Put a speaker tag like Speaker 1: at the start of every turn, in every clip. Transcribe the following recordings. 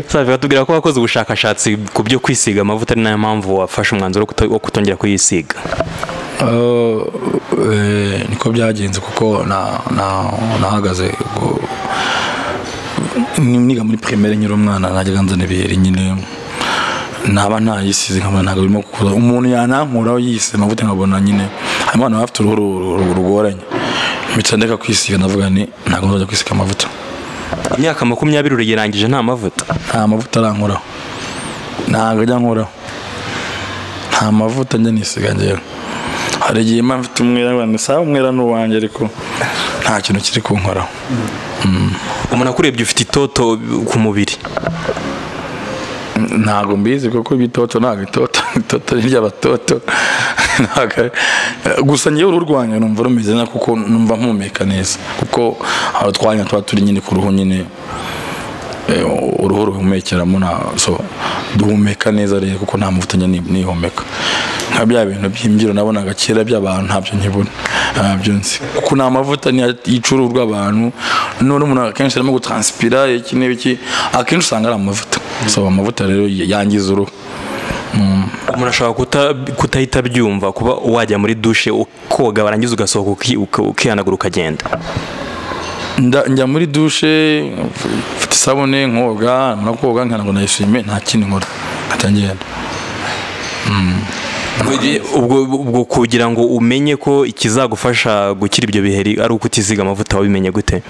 Speaker 1: sabe batubwira ko wakoze ubushakashatsi ku byo kwisiga amavuta ari nayo mpamvu wafashe umwanzuro wo kuto- wo kutongera kuyisiga
Speaker 2: Uh, eh, niko byagenze kuko na- na- nahagaze ubwo- ni- niga muri primaire nyiri umwana najyaga nzana ibiheri nyine naba ntayisize nkabona ntabwo birimo kuza umuntu yanankuraho yise amavuta nkabona nyine harimo abantu baba bafite uruhu ru- ru- rugoranye mpita ndeka kwisiga ndavuga ni ntabwo nzajya kwisiga amavuta
Speaker 1: imyaka makumyabiri urayirangije nta mavuta
Speaker 2: nta mavuta arankoraho ntabwo ajya ankoraho nta mavuta njya nisiga ngewe hari igihe mba mfite umwera nkora ni sawa umwera ni uwanjye ariko nta kintu kiri kunkoraho
Speaker 1: umuntu akurebye ufite itoto ku mubiri
Speaker 2: ntabwo mbizi kuko ibitoto ntabwo itoto itoto ni iry'abatoto Ntabwo ari- gusa ngewe uruhu rwanjye numva rumeze neza kuko numva mpumeka neza kuko hari utwanya tuba turi nyine ku ruhu nyine eh, uruhu ruhumekeramo na so duhumeka neza rero kuko nta mavuta njya ni- nihumeka nka bya bintu by'imbyiro nabonaga kera by'abantu ntabyo nkibona ntabyo nzi kuko ni amavuta niyo yica uruhu rw'abantu none umuntu akenshi arimo gutranspira iki n'iki akenshi usanga ari amavuta so amavuta rero yangiza uruhu
Speaker 1: umuntu ashobora kuta- kutahita abyumva kuba wajya muri dushe ukoga warangiza ugasohoka uki- uka- ukihanagura ukagenda
Speaker 2: Nda- njya muri dushe mfite isabune nkoga mara koga nkana ngo nayishime nta kindi nkora nkajya ngenda
Speaker 1: ubwo ubwo kugira ngo umenye ko ikizagufasha gukira ibyo biheri ari uko utiziga amavuta wabimenye gute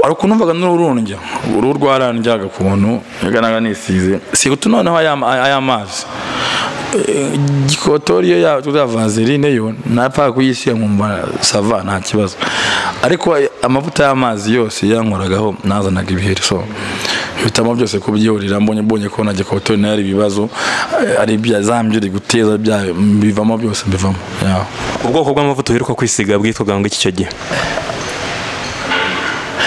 Speaker 2: hari ukuntu numvaga n'uruhu rundya uruhu rwarandyaga ukuntu yaganaga nisize si guto noneho aya aya mazi Eh, gikotori yo ya ya vaseline yo napfaga kuyisiga nkumva sava nta kibazo ariko ay- amavuta y'amazi yose yankoragaho nazanaga ibiheri so bitamo byose kubyihorera mbonye mbonye ko na gikotori nayo ari ibibazo eh, ari ibya za mbyiri guteza bya bivamo byose mbivamo yeah.
Speaker 1: ubwoko bw'amavuta uheruka kwisiga bwitwaga ngo iki icyo gihe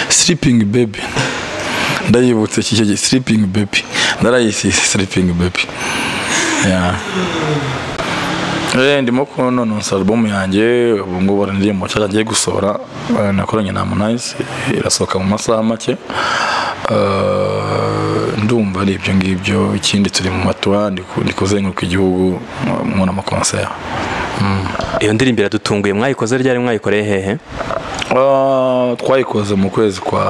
Speaker 2: sleeping baby ndayibutse iki gihe sleeping baby ndarayisise sleeping baby yeah. Eh, ndimo kunonosa album yanjye ubu ngubu hari indirimbo nshya agiye gusohora eh, nakoranye na Harmonize irasohoka mu masaha make Eh, ndumva ari ibyo ngibyo ikindi turi mu matuwa ndi ku- ndi kuzenguruka igihugu mu n'amakonseri
Speaker 1: iyo ndirimbo iradutunguye mwayikoze ryari mwayikoreye hehe
Speaker 2: Ah, twayikoze mu kwezi kwa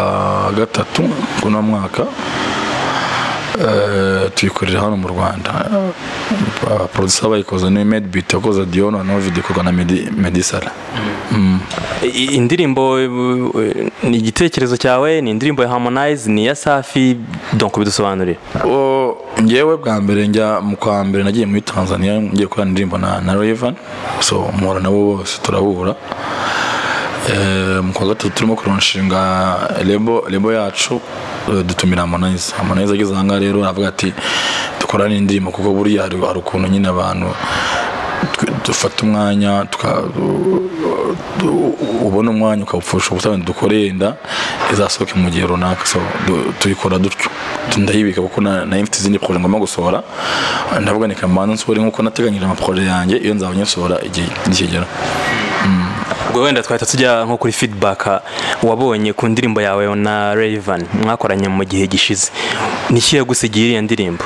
Speaker 2: gatatu kuno mwaka Eh, tuyikorera hano mu rwanda Ah, producer bayikoze ni medbit yakoze diona novid ikorwa na Medi- medisala
Speaker 1: I- indirimbo eh, ni igitekerezo cyawe ni indirimbo ya harmonize ni iya safi donc bidusobanurire
Speaker 2: O, ngewe bwa mbere njya mu kwa mbere nagiye muri tanzania ngiye gukorana indirimbo na, na revan so mpura nabo bose turahura Eh, mu kwa gatatu turimo kuronshinga lebo, lebo yacu eh, dutumira harmonize harmonize ageze aha ngaha rero aravuga ati dukorane indirimbo kuko buriya hari hari ukuntu nyine abantu twe- dufata umwanya tuka- du- ubona umwanya ukawupfusha ubutane dukoreye inda izasohoke mu gihe runaka so du- tuyikora dutyo ndayibika kuko na- nayo mfite izindi poroje ngomba gusohora ndavuga ni kamanza nsohore nk'uko nateganyije amaporoje yanjye iyo nzaba nyisohora igihe nikigera
Speaker 1: ubwo wenda twahita tujya nko kuri feedback wabonye ku ndirimbo yawe na Raven mwakoranye mu gihe gishize ni iki yagusigiye iriya ndirimbo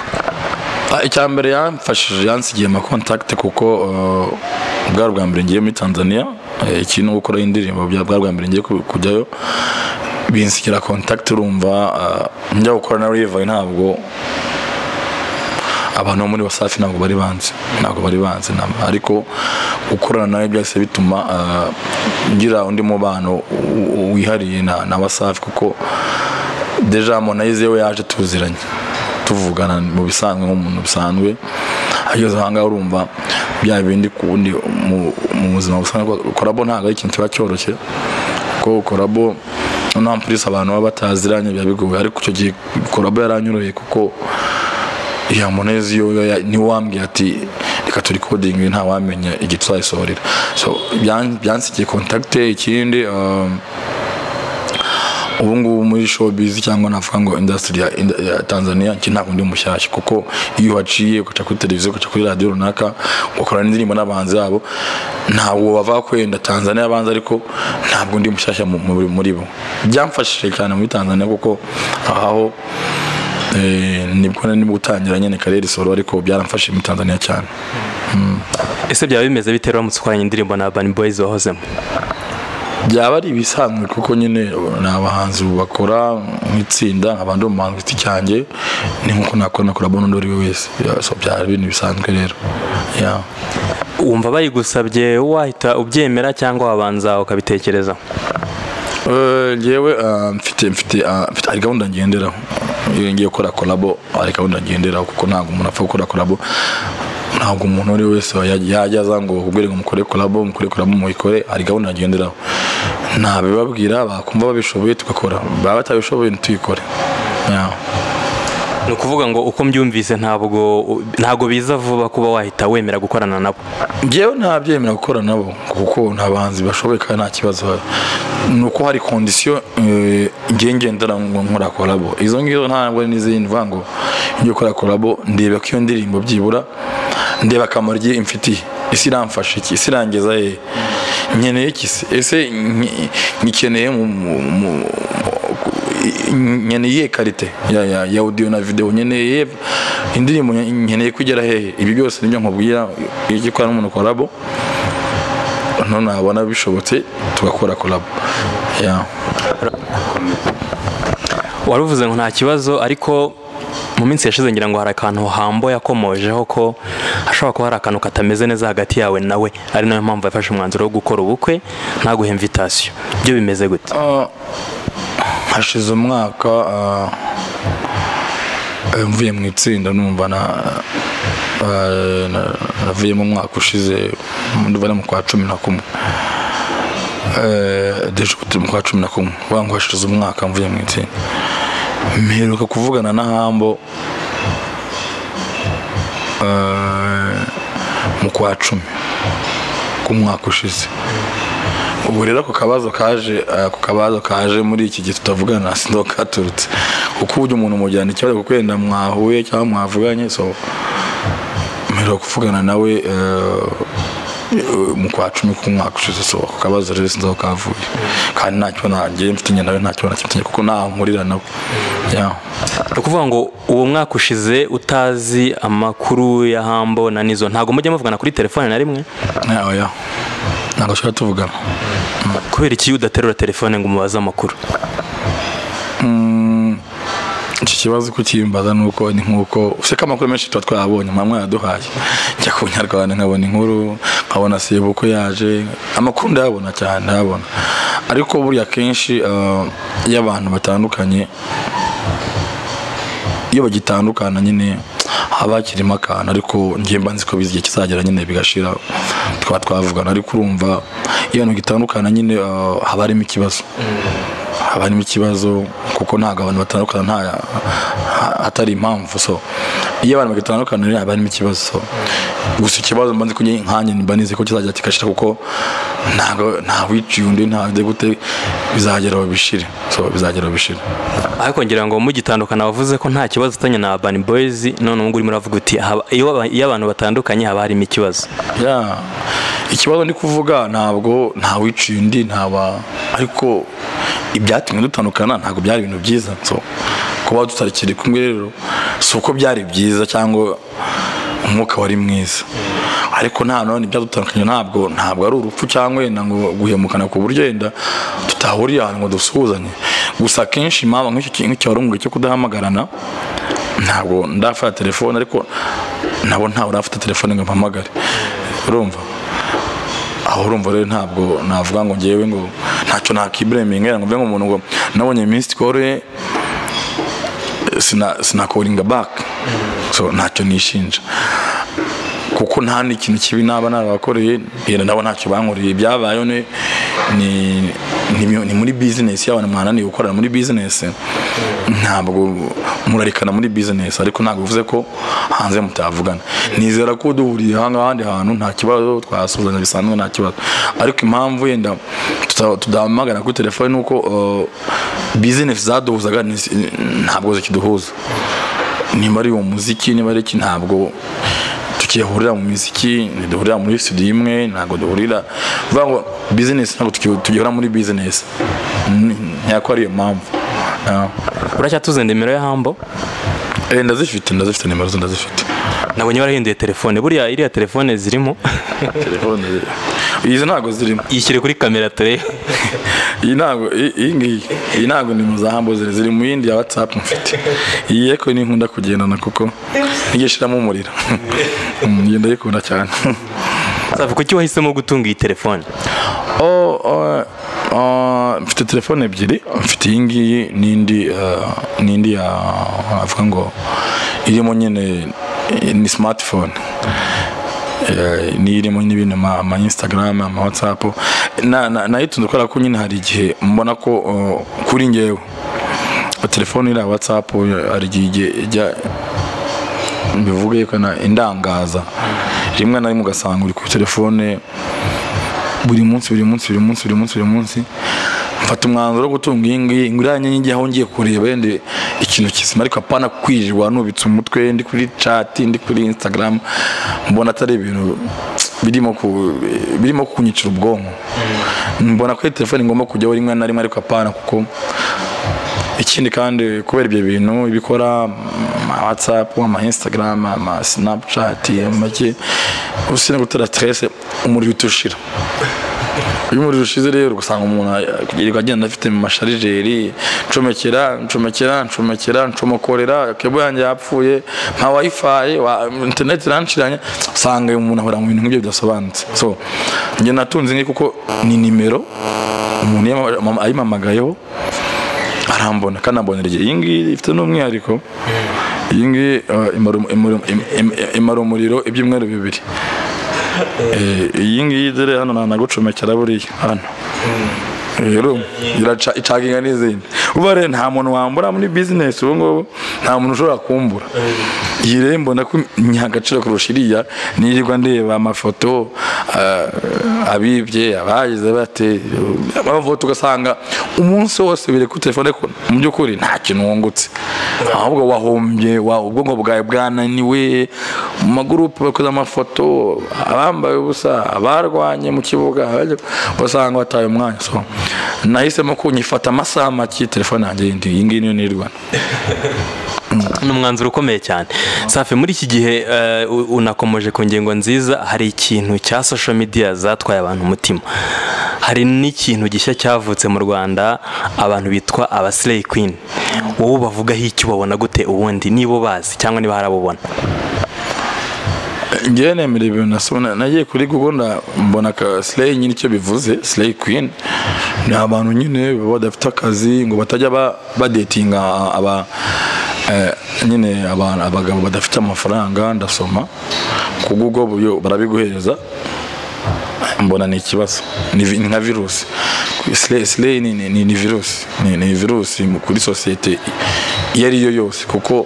Speaker 2: Ah, icya mbere yamfashije yansigiye amakontakite kuko eh, bwa bwa mbere ngiye muri tanzania eh, iki no gukora indirimbo bya bwa bwa mbere ngiye ku- kujyayo binsigira kontakite urumva eh, njya gukora na rivayi ntabwo abantu bo muri wasafi ntabwo bari banzi ntabwo bari banzi nta- ariko gukorana nawe byahise bituma eh, ngira undi mubano w- w- wihariye na, na wasafi kuko deja monayize we yaje tuziranye tuvugana mu bisanzwe nk'umuntu bisanzwe ageze aha ngaha urumva bya bindi ku wundi mu- mu buzima busanzwe korabo ntabwo ari ikintu kiba cyoroshye kuko korabo noneho ampurisi abantu baba bataziranye biba bigoye ariko icyo gihe korabo yaranyoroheye kuko ya monezi yo yo ya- niwe wambwiye ati reka turi kodingi nta wamenya igihe tuzayisohorera so byan- byansigiye kontakite ikindi um, ubu ngubu muri showbiz cyangwa navuga ngo industry ya- inda- ya tanzania njye ntabwo ndi mushyashya kuko iyo uhaciye ugaca kuri televiziyo ugaca kuri radiyo runaka ugakorana n'indirimbo n'abahanzi babo ntabwo bava kwenda tanzania abanza ariko ntabwo ndi mushyashya mu- mu- muri bo byamfashije cyane muri tanzania kuko ahaho eh, nibwo nari ndimo gutangira nyine karere solo ariko byaramfashije muri tanzania cyane
Speaker 1: ese byaba bimeze bite rero uramutse ukoranye indirimbo na Urban Boys wahozemo
Speaker 2: byaba ari ibisanzwe kuko nyine ni abahanzi bakora nk'itsinda nkaba ndi umuhanzi ku giti cyanjye ni nk'uko nakora nakora bona undi ari we wese Ya, so byaba ibintu bisanzwe rero Ya.
Speaker 1: wumva bayigusabye wahita ubyemera cyangwa wabanza ukabitekereza
Speaker 2: Eh, njyewe ah, mfite mfite ah, mfite hari gahunda ngenderaho iyo ngiye gukora kolabo hari gahunda ngenderaho kuko ntabwo umuntu apfa gukora kolabo ntabwo umuntu uwo ari we wese yajya yajya aza ngo kubwire ngo mukore kolabo mukore kolabo muyikore hari gahunda ngenderaho ntabibabwira bakumva babishoboye tugakora baba batabishoboye ntituyikore Ya.
Speaker 1: ni ukuvuga ngo uko mbyumvise ntabwo ntabwo biza vuba kuba wahita wemera gukorana nabo
Speaker 2: njyewe ntabyemera gukora nabo kuko nta bahanzi bashoboye kandi nta kibazo hari ni uko hari kondisiyo ngiye ngendera ngo nkora korabo izo ngizo ntabwo ari n'izindi mvuga ngo njye ukora korabo ndeba ko iyo ndirimbo byibura ndeba akamaro igihe imfitiye ese iramfasha iki ese irangeza hehe nkeneye iki se ese nk- nyikeneye mu- mu- mu- mu- nkeneye iyihe karite ya- ya- ya audio na video nkeneye iyihe- indirimbo nkeneye kugera hehe ibi byose nibyo nkubwira iyo ugiye gukora n'umuntu korabo none nabona bishobotse tugakora korabo ya
Speaker 1: waruvuze ngo nta kibazo ariko mu minsi yashize ngira ngo hari akantu hambo yakomojeho ko hashobora kuba hari akantu katameze neza hagati yawe nawe ari nayo mpamvu yafashe umwanzuro wo gukora ubukwe ntaguhe imvitasiyo byo bimeze gute
Speaker 2: Ah, hashize umwaka ah, eh, mvuye mu itsinda numva na ah, na- navuyemo umwaka ushize ndumva ari mu kwa cumi na kumwe Eh, deje ko turi mu kwa cumi na kumwe vuga ngo hashize umwaka mvuye mu itsinda mperuka kuvugana na hambo eh, mu kwa cumi k'umwaka ushize ubu rero ako kabazo kaje eh, ako kabazo kaje muri iki gihe tutavugana sindo katurutse kuko ujya umuntu umujyana ikibazo kuko wenda mwahuye cyangwa mwavuganye so mperwa kuvugana nawe eh, eh, mu kwa cumi k'umwaka ushize so ako kabazo rero sinzi aho kavuye kandi ntacyo nanjye mfitanye nawe ntacyo nakimfitanye kuko ntaho nkurira nawe yeah.
Speaker 1: ni ukuvuga ngo uwo mwaka ushize utazi amakuru ya hambo na nizo ntabwo mujya muvugana kuri telefone na rimwe
Speaker 2: yeah, yeah. ntabwo ashobora tuvugana
Speaker 1: kubera iki udaterura telefone ngo umubaze amakuru
Speaker 2: iki kibazo uko ukimbaza ni uko ni nk'uko useka amakuru menshi tuba twayabonye mama yaduhaye njya ku nyarwanda nkabona inkuru nkabona sibo uko yaje amakuru ndayabona cyane ndayabona ariko buriya kenshi eh, iyo abantu batandukanye iyo bagitandukana nyine haba hakirimo akantu ariko njye mba nzi ko bizi igihe kizagera nyine bigashira tukaba twavugana ariko urumva iyo abantu gitandukana nyine eh, haba harimo ikibazo haba harimo ikibazo kuko ntabwo abantu batandukana nta ha- hatari impamvu so iyo abantu bagitandukana rero haba harimo ikibazo so gusa ikibazo mba nzi ko njye nkanjye mba nizi ko kizagera kigashira kuko ntabwo nta wiciye undi nta undi gute bizagera aho bishire so bizagera aho bishire
Speaker 1: ariko ngira ngo mugitandukana wavuze ko nta kibazo ufitanye na Urban Boys none ubu ngubu urimo uravuga uti haba- iyo aba- iyo abantu batandukanye haba harimo ikibazo
Speaker 2: ya ikibazo ndi kuvuga ntabwo ntawiciye undi ntaba ariko ibyatumye dutandukana ntabwo byari ibintu byiza so kuba tutakiri kumwe rero si uko byari byiza cyangwa umwuka wari mwiza ariko nta none ibyadutandukanye ntabwo ntabwo ari urupfu cyangwa wenda ngo guhemukana ku buryo wenda tutahuriye ahantu ngo dusuhuzanye gusa akenshi impamvu nk'icyo kintu cyarunguye cyo kudahamagarana ntabwo ndafata telefone ariko nabo ntawe urafata telefone ngo mpamagare urumva aho urumva rero ntabwo navuga ngo ngewe ngo ntacyo nakibureminga ngo mbe nk'umuntu ngo nabonye minsi kore sinakoringa baka so ntacyo nishinja kuko nta n'ikintu kibi naba narabakoreye yenda nabo ntacyo bankoreye byabayeho ni ni- ni mu- ni muri bizinesi y'abantu mwananiye gukorera muri bizinesi ntabwo murarikana muri bizinesi ariko ntabwo bivuze ko hanze mutavugana nizera ko duhuriye aha ngaha ahandi hantu nta kibazo twasuhuzanya bisanzwe nta kibazo ariko impamvu yenda tuta- tudahamagara kuri telefone ni uko bizinesi zaduhuzaga ni- ntabwo zikiduhuza niba ari umuziki niba ari iki ntabwo tukihurira mu miziki ntiduhurira muri studio imwe ntabwo duhurira bivuga ngo bizinesi ntabwo tuki- tugihura muri bizinesi ntiyako ari iyo mpamvu Ah.
Speaker 1: uracyatuze nimero ya hambo
Speaker 2: Eh, ndazifite ndazifite nimero ze ndazifite
Speaker 1: nabonye warahinduye telefone buriya iriya telefone zirimo
Speaker 2: telefone izi ntabwo zirimo
Speaker 1: yishyire kuri kamera turebe
Speaker 2: iyi ntabwo iyi- iyi ngiyi iyi ntabwo nimero za hambo ziri ziri mu yindi ya whatsapp mfite iyi yeko ni nkunda kugendana kuko nijya ishiramo umuriro Mm, iyi ndayikunda cyane
Speaker 1: safi kuki wahisemo gutunga iyi telefone
Speaker 2: Oh, oh, oh, mfite telefone ebyiri mfite iyi ngiyi n'indi eh, n'indi ya avuga ngo irimo nyine eh, ni smartphone Eh, niyo irimo n'ibintu ama ama instagram ama whatsapp Na- na- nayitunze kubera ko nyine hari igihe mbona ko oh, kuri ngewe telefone iriya whatsapp eh, hari igihe ijya mbivuge yuko na- indangaza rimwe na rimwe ugasanga uri kuri telefone buri munsi buri munsi buri munsi buri munsi buri munsi mfata umwanzuro wo gutunga iyi ngiyi nguriya nkingi aho ngiye kureba yenda ikintu kizima ariko apana kwirirwa nubitse umutwe ndi kuri chat ndi kuri instagram mbona atari ibintu birimo ku birimo kunyicira ubwonko mbona ko iyi telefone ngomba kujyaho rimwe na rimwe ariko apana kuko ikindi kandi kubera ibyo bintu ibikora ama whatsapp ama instagram ama snapchat make usina gutera stress umuriro uhita ushira iyo umuriro ushize rero ugasanga umuntu yirirwa agenda afite mu masharijeri ncomekera ncomekera ncomekera ncomokorera kebo yanjye yapfuye nka wifi wa- internet iranciranye usanga uyu muntu ahora mu bintu nk'ibyo bidasobanutse so njye natunze ngi kuko ni nimero umuntu yama- mama- ayimpamagayeho arambona kandi ambonera igihe iyi ngiyi ifite n'umwihariko iyi ngiyi eh, imara um- imara um- im- im- imara umuriro ibyumweru bibiri Eh, iyi ngiyi dore hano ntanagucomekera buriya hano rero iraca- icaginga n'izindi uba rero nta muntu wambura muri bizinesi ubu ngubu nta muntu ushobora kumbura iyi rero mbona ko nyiha agaciro kurusha iriya nirirwa ndeba amafoto ah, abibye abagize bate amafoto ugasanga umunsi wose biri kuri telefone ariko mu by'ukuri nta kintu wungutse ahubwo wahombye wa- ubwonko bwawe bwananiwe mu magurupe bakoze amafoto abambaye ubusa abarwanye mu kibuga abajya- ugasanga wataye umwanya so nahisemo ko nyifata amasaha make telefone yanjye yindi iyi ngiyi niyo nirwana
Speaker 1: ni umwanzuro ukomeye cyane safi muri iki gihe eh, u- unakomeje ku ngingo nziza hari ikintu cya social media zatwaye abantu umutima hari n'ikintu gishya cyavutse mu rwanda abantu bitwa aba slay queen wowe bavugaho iki ubabona gute ubundi nibo bazi cyangwa niba harabubona
Speaker 2: njyewe nemera ibintu nasoma nagiye kuri google nda- mbona ka slay nyine icyo bivuze slay queen ni abantu nyine baba badafite akazi ngo batajya ba- badetinga aba eh, nyine abantu abagabo badafite amafaranga ndasoma ku google byo barabiguhereza mbona ni ikibazo ni vi- ni nka virusi Slay- slay ni- ni ni virusi ni ni virusi mu- kuri sosiyete iyo ari yo yose kuko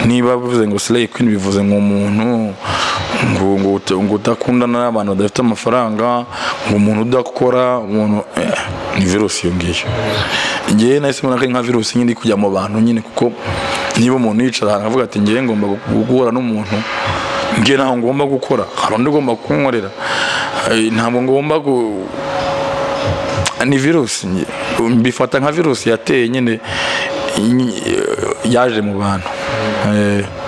Speaker 2: niba bivuze ngo slay queen bivuze ngo umuntu ngo- ngo ut- ngo udakundana n'abantu badafite amafaranga ngo umuntu udakora umuntu eh, ni virusi iyo ngiyo ngewe nahise mbona ko ari nka virusi nyine iri kujya mu bantu nyine kuko niba umuntu yicara ahantu avuga ati ngewe ngomba guhura n'umuntu njye ntabwo ngomba gukora hari undi ugomba kunkorera Eh, ntabwo ngomba gu- ni virusi njye. mbifata nka virusi yateye nyine ny- yaje mu bantu Eh,